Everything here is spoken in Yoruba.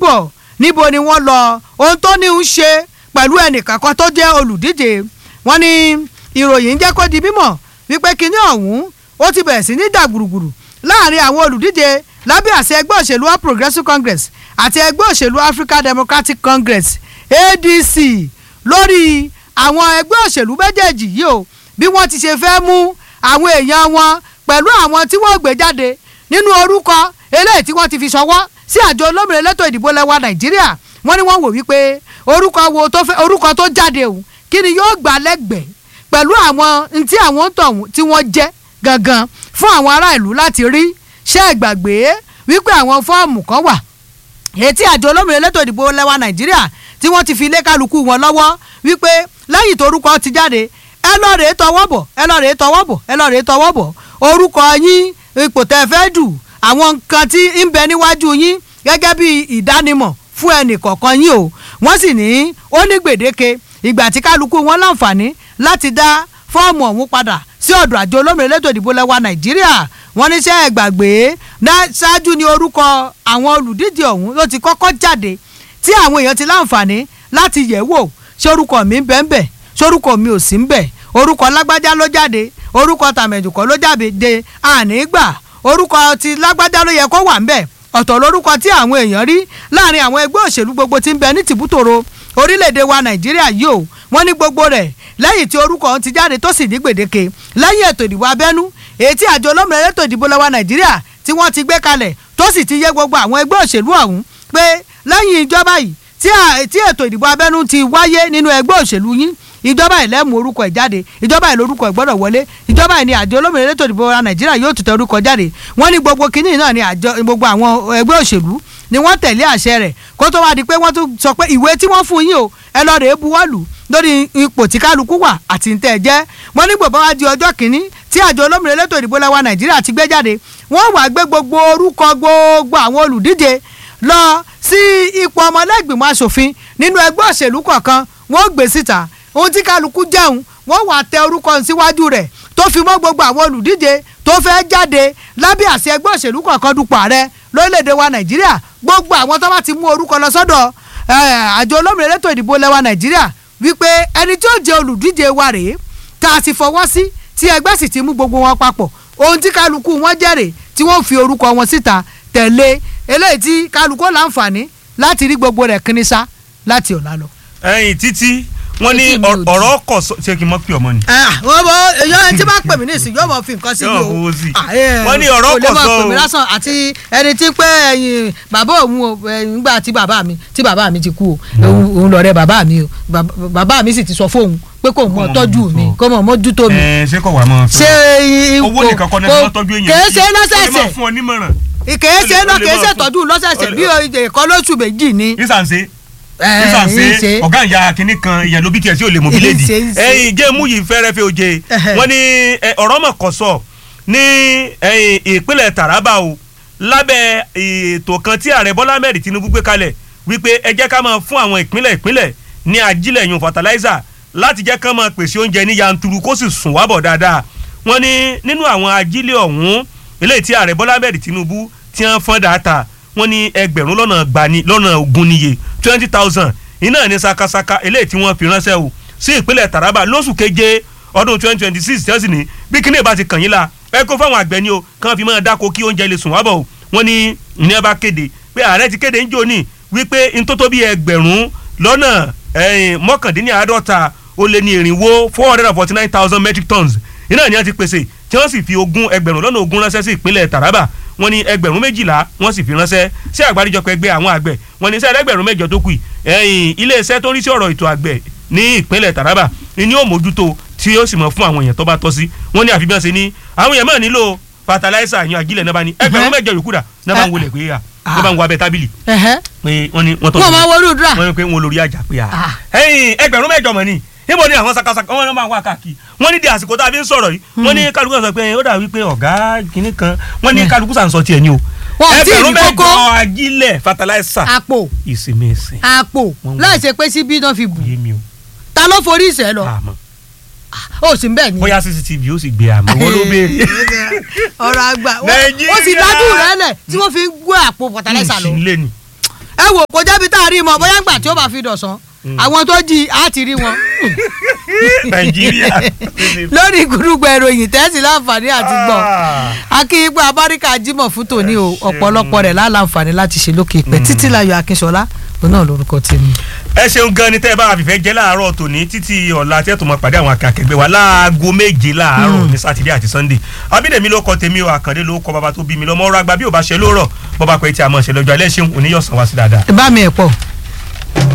bọ̀ níbo ni wọ́n lọ ohun tó ní ń ṣe pẹ̀lú ẹnìkan kan tó jẹ́ olùdíje wọ́n ní ìròyìn ń jẹ́ kó di mímọ̀ wípé kinní ọ̀hún ó ti bẹ̀rẹ̀ sí ní dàgbùrùgbùrù láàrin àwọn olùdíje lábẹ́ àṣẹ ẹgbẹ́ òṣèlú All Progressives Congress àti ẹgbẹ́ òṣèlú African Democratic Congress ADC lórí àwọn ẹgbẹ́ òṣèlú méjèèjì yìí o bí wọ́n ti ṣe fẹ́ mú àwọn èèyàn wọn pẹ̀lú àwọn tí wọ́n gbé jáde nínú orúkọ eléyìí tí wọ́n ti fi ṣọwọ́ sí àjọ olómìnira elétò ìdìbò lẹ́wà Nàìjíríà wọ́n ní wọ́n wò wípé orúkọ wo tó fẹ́ orúkọ tó jáde o kí ni yóò gbà lẹ́gbẹ̀ẹ́ pẹ̀lú àwọn ntí àwọn tọ̀hún tí wọ́n jẹ́ gangan fún àwọn ará ìlú láti rí ṣé ẹ gbàgbé wípé àwọn fọ́ọ̀mù kan wà ètí àjọ olómìnira elétò ìdìbò lẹ́wà Nàìjíríà tí wọ́n ti fi lé kálukú wọn lọ́wọ́ wípé lẹ́yìn torúkọ ti jáde ẹ lọ rèé tọwọ́ bọ̀ ẹ lọ rèé tọwọ́ bọ̀ ẹ lọ rèé tọwọ́ bọ̀ orúkọ yín ipò tẹ́ fẹ́ dù àwọn nǹkan tí ń bẹ níwájú yín gẹ́gẹ́ bí ìdánimọ̀ fún ẹnì kọ̀ọ̀kan yín o wọ́n sì ní ó ní gbèdéke ìgbà tí kálukú wọn láǹfààní láti dá fọ́ọ̀mù ọ̀hún padà sí ọ̀dọ̀ àjọ olómìnira elétò ìdìbò lẹ́wà Nàìjíríà wọ́n ní sẹ́ ẹ̀ gbàgbé ṣáájú ní orúkọ àwọn olùdíje ọ̀hún ló ti kọ́kọ́ jáde tí àwọn èèyàn ti láǹfààní láti yẹ̀ wò ṣé orúkọ mi ń bẹ ń bẹ ṣé orúkọ mi ò sí ń bẹ orúkọ lágbájá ló jáde orúkọ tàmẹ̀dùkọ́ ló jáde de ànígbà orúkọ ti lágbájá ló yẹ kó wà ń bẹ ọ̀tọ̀ lórúkọ tí àwọn èèyàn rí láàrin àwọn ẹgbẹ́ òṣèlú gbogbo tí ń bẹ ní tìbútòrò orílẹ̀-èdè wa nàìjíríà yìí o wọ́n ní gbogbo rẹ̀ lẹ́yìn tí orúkọ ọ̀hún ti jáde tó sì ní gbèdéke lẹ́yìn ètò ìdìbò abẹ́nú èyí tí àjọ olómìnira ètò ìdìbò lọ́wọ́ nàìjíríà tí wọ́n ti gbé kalẹ̀ tó sì ti yé gbogbo àwọn ẹgbẹ́ òṣèlú ọ̀hún pé lẹ́yìn ìjọba yìí tí ètò ìdìbò abẹ́nú ti wáyé nínú ẹgbẹ́ òṣèlú yín ìjọba yìí lẹ́mú orúkọ ẹ̀ jáde ìjọba yìí lórúkọ ẹ̀ gbọ́dọ̀ wọlé ìjọba yìí ni àjọ olómìnira ètò ìdìbò wa nàìjíríà yóò tún tẹ orúkọ jáde wọ́n ní gbogbo kínní náà ni àjọ gbogbo àwọn ẹgbẹ́ òṣèlú ni wọ́n tẹ̀lé àṣẹ rẹ̀ kó tó wá di pé wọ́n tún sọ pé ìwé tí wọ́n fún yín o ẹ lọ rèé buwọ́lù lórí ipò tí kálukú wà àti ń tẹ̀ jẹ́ wọ́n ní gbogbo wa di ọjọ́ kìíní tí àjọ olómìnira ètò ìdìbò lẹ́wà nàìjíríà ti gbé jáde wọ́n wá gbé gbogbo orúkọ gbogbo àwọn olùdíje lọ sí ipò ọmọlẹ́gbìmọ̀ asòfin nínú ẹgbẹ́ òṣèlú kọ̀ọ̀kan wọ́n gbé síta ohun tí kálukú jẹun wọ́n wá tẹ orúkọ síwájú rẹ̀ tó fi mọ́ gbogbo àwọn olùdíje tó fẹ́ jáde lábẹ́ àṣẹ ẹgbẹ́ òṣèlú kọ̀ọ̀kan dupò ààrẹ lórílẹ̀‐èdè wa nàìjíríà gbogbo àwọn tó bá ti mú orúkọ lọ sọ́dọ̀ àjọ olómìnira ètò ìdìbò lẹ́wà nàìjíríà wípé ẹni tí ó jẹ olùdíje wa rèé tá a ti fọwọ́ sí tí ẹgbẹ́ sì ti mú gbogbo wọn papọ̀ ohun tí kálukú wọn jẹ́rè tí wọ́n fi orúkọ wọn síta tẹ̀lé eléyìí tí kálukú láǹfààní láti rí gbogbo rẹ̀ kínísá láti ọ̀la lọ. ẹyin títí wọ́n ní Etí mi ò di. ọ̀rọ̀ kọ̀ sọ ṣé kí n mọ̀ pé ọmọ ni. wọ́n bọ èyàn tí bá pè mí ní ìsìn yóò mọ̀ fi nǹkan sí mi Yóò o fowó sí. Ah, eh, Wọ́n ní ọ̀rọ̀ kò lè kò máa sọ pè mí o. lásán àti ẹni tí pé ẹyin bàbá òun o ẹyin nígbà tí bàbá mi tí bàbá mi ti kú o òun- òun lọ̀rẹ́ bàbá mi o Bàbá- bàbá mi sì ti sọ fóun pé kò mọ̀ mọ̀ tọ́jú mójútó. mi kò mọ̀ mójútó mi ẹ ṣé kò wá mọ́ ṣé i- owó kò- nìkan kọ́ ni kò- wọ́n tọ́jú èèyàn kèé ṣe Ó lè lọ́sẹ̀ẹ̀sẹ̀ máa fún ọ nímọ̀ràn kèé ṣe ó lè- náà ó lè kèé máa ṣe fún- tọ́jú lọ́sẹ̀ẹ̀sẹ̀ ó lè- bí ẹ̀kọ́ lóṣù méjì ni. ìsànṣe Eh, ìsànṣe ìṣe. ọ̀gá ìyá kínní kan ìyẹn ló bí tiẹ̀ sí ò lè mọ̀ bíléèdì Ìṣe, ìṣe. ẹyin géèmù yìí fẹ́rẹ́fẹ́ oje Ẹhẹ́. wọ́n ní ẹ, ọ̀rọ̀ mọ̀ kọ́ sọ ní ẹyin ìpínlẹ̀ Taraba o lábẹ́ ètò kan tí ààrẹ Bọ́lá Ahmed Tinubu gbé kalẹ̀ wípé ẹ jẹ́ ká máa fún àwọn ìpínlẹ̀ ìpínlẹ̀ ní ajílẹ̀ yun fertilizer láti jẹ́ ká máa pèsè oúnjẹ ní yanturu kó sì sùn wábọ̀ dáadáa wọ́n ní nínú àwọn ajílẹ̀ ọ̀hún eléyìí tí ààrẹ Bọ́lá Ahmed Tinubu tí wọ́n fọ́n dáadáa wọ́n ní ẹgbẹ̀rún lọ́nà gbani lọ́nà ogún níye twenty thousand iná ní sakasaka eléyìí tí wọ́n fi ránṣẹ́ o sí ìpínlẹ̀ Taraba lóṣù keje ọdún twenty twenty six tí wọ́n sì ní bí kíní ìbá ti kàn yín la ẹ kó fáwọn àgbẹ̀ ni o kàn fi máa dáko kí oúnjẹ lè sùn wábọ̀ o wọ́n ní ní ẹ bá kéde pé ààrẹ ti kéde ń jò ní wípé ntótó bíi ẹgbẹ̀rún lọ́nà ẹ̀yìn mọ́kàndínláàádọ́ta ó lé ní irinwó four hundred and forty nine thousand metric tons iná ni wọ́n ti pèsè tí wọ́n sì fi ogún ẹgbẹ̀rún lọ́nà ogún ránṣẹ́ sí ìpínlẹ̀ Taraba wọ́n ní ẹgbẹ̀rún méjìlá wọ́n sì fi ránṣẹ́ sí àgbáríjọpọ̀ ẹgbẹ́ àwọn àgbẹ̀ wọ́n ní sẹ́ẹ̀ ẹgbẹ̀rún mẹ́jọ tó kù yìí ẹ̀yìn iléeṣẹ́ tó ń rí sí ọ̀rọ̀ ètò àgbẹ̀ ní ìpínlẹ̀ Taraba ni ó mójútó tí ó sì mọ̀ fún àwọn èèyàn tó bá tọ́ sí wọ́n ní àfi bí wọ́n ṣe ní àwọn èèyàn máa nílò fertilizer yan àjílẹ̀ náà bá ní ẹgbẹ̀rún mẹ́jọ yòókù dà náà bá ń wọlé pé à náà bá ń wọ abẹ tábìlì Ẹ̀hẹ́. pé wọ́n ní wọ́n tọ́ wọ́n máa wọlé òdúrà wọ́n ní pé wọ́n lórí àjà pé à Ah. ẹ̀yìn ẹgbẹ̀rún mẹ́jọ mọ̀ ni níbo ni àwọn sakasaka wọn máa wá káàkiri wọ́n ní di àsìkò tá a fi ń sọ̀rọ̀ yìí wọ́n ní kálukú sọ pé ó dà wípé ọ̀gá kìnnì kan wọ́n ní kálukú sàn sọ tiẹ̀ ni o Wọ́n ò tí ì ẹgbẹ̀rún ní mẹ́jọ kókó. ajílẹ̀ fertilizer àpò ìsinmi ìsìn àpò Wọ́n wà. láì ṣe pé síbí náà fi bù yé mi o ta ló forí ìṣẹ́ lọ àmọ́ ó sì ń bẹ̀ ni. bóyá cctv ó sì gbé àmọ́ wọ́n ló béèrè ọ̀rọ̀ àgbà ó Nàìjíríà. sì dájú rẹ̀ lẹ̀ tí wọ́n fi ń gbé àpò fertilizer lọ. ìsìnlẹ̀ ni ẹ wò kó jẹ́bi tá a rí mọ bóyá ńgbà tí ó bá fi dọ̀sán àwọn tó jí á ti rí wọn nàìjíríà. lórí gbùdùgbò ìròyìn tẹ́sí láǹfààní àti gbọ́ akínyìnpé abáríkà jimoh fún tòní o ọ̀pọ̀lọpọ̀ rẹ̀ láǹfààní láti ṣe lókè ìpẹ́ títí láyọ̀ akínṣọlá òun náà lórúkọ tèmi. ẹ ṣeun gan ni tẹ́ ẹ bá fìfẹ́ jẹ́ láàárọ̀ tòní títí ọ̀la tẹ́ tó máa pàdé àwọn akẹ́kẹ̀gbẹ́ wa láago méje láàárọ̀ ní sátidé àti sannde abídèmí ló kọ tèmi o àkàndé ló kọ bàbá tó bí mi lọ́mọ ọ̀rọ̀ àgbà bí ò bá ṣe lóòrọ̀ bọ́ba pẹ̀ tí a mọ̀ ṣe lọ́jọ́ alẹ́ ṣeun oníyọ̀sán wá sí dáadáa. bá mi ẹ̀ pọ̀.